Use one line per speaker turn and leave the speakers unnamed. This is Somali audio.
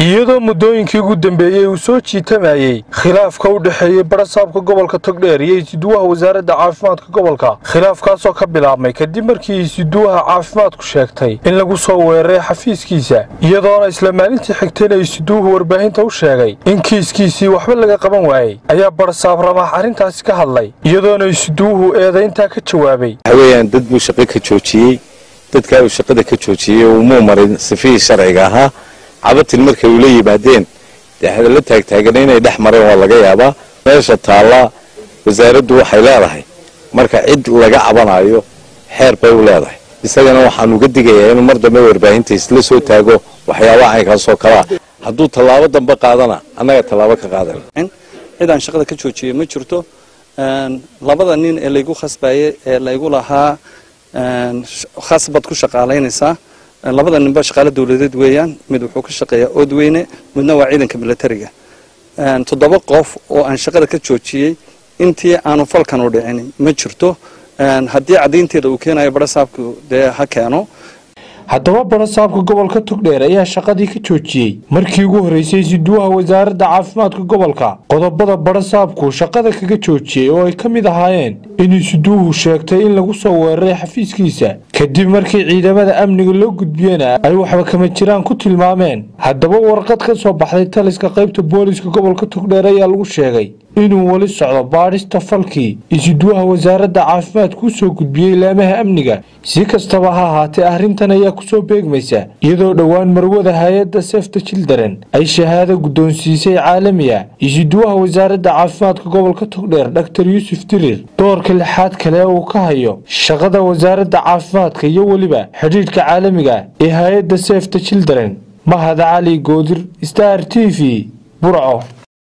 iyadoo muddooyinkii ugu dambeeyey uu soo jiitamayey khilaafka u dhexeeyey barasaabka gobolka togdheer iyo isuduwaha wasaaradda caafimaadka gobolka khilaafkaasoo ka bilaabmay kadib markii isuduwaha caafimaadku sheegtay in lagu soo weeraray xafiiskiisa iyadoona isla maalintii xigtayna isuduwuhu warbaahinta u sheegay in kiiskiisii waxba laga qaban waayey ayaa barasaab ramaax arrintaasi ka hadlay iyadoona isuduwuhu eedayntaa ka jawaabay
waxaweyaan dad buu shaqo ka joojiyey dadkaa uu shaqada ka joojiyey umuu marin sifihii sharciga ahaa cabatin markay ula yimaadeen dee hadalla taagtaagana inay dhex mareen waa laga yaabaa meesha taallaa wasaaraddu waxay leedahay marka cid laga cabanayo xeer bay u leedahay isagana waxaan uga digayaa inuu mar dambe warbaahinta isla soo taago waxyaabaha caynkaasoo kalea hadduu tallaabo dambe qaadana annaga tallaabo ka qaadan
cid aan shaqada ka joojiyey ma jirto labada nin ee laygu khasbayey ee laygu lahaa khasbad ku shaqaalaynaysaa labada ninba shaqaale dawladeed weeyaan mid wuxuu ka shaqeeyaa oodweyne midna waa ciidanka milatariga toddoba qof oo aan shaqada ka joojiyey intii aanu falkan u dhicin ma jirto haddii caddaynteeda uu keenayo barasaabku dee ha keeno
haddaba barasaabka gobolka togdheer ayaa shaqadii ka joojiyey markii ugu horreysay isuduwaha wasaaradda caafimaadka gobolka qodobada barasaabku shaqada kaga joojiyey oo ay ka mid ahaayeen in isuduwuhu sheegtay in lagu soo weeraray xafiiskiisa kadib markii ciidamada amniga loo gudbiyena ay waxba kama jiraan ku tilmaameen haddaba warqad ka soo baxday taliska qaybta booliska gobolka togdheer ayaa lagu sheegay inuu weli socdo baadhista falkii isuduwaha wasaaradda caafimaadka u soo gudbiyey laamaha amniga si kastaba ha ahaatee arrintan ayaa kusoo beegmaysa iyadoo dhowaan marwada hay-adda sefta childaren ay shahaado guddoonsiisay caalamiya isuduwaha wasaaradda caafimaadka gobolka togdheer dhaktar yuusuf dirir doorka lixaad kale uu ka hayo shaqada wasaaradda caafimaadka iyo weliba xidhiidhka caalamiga ee hay-adda sefta childaren mahad cali goodir star t v burco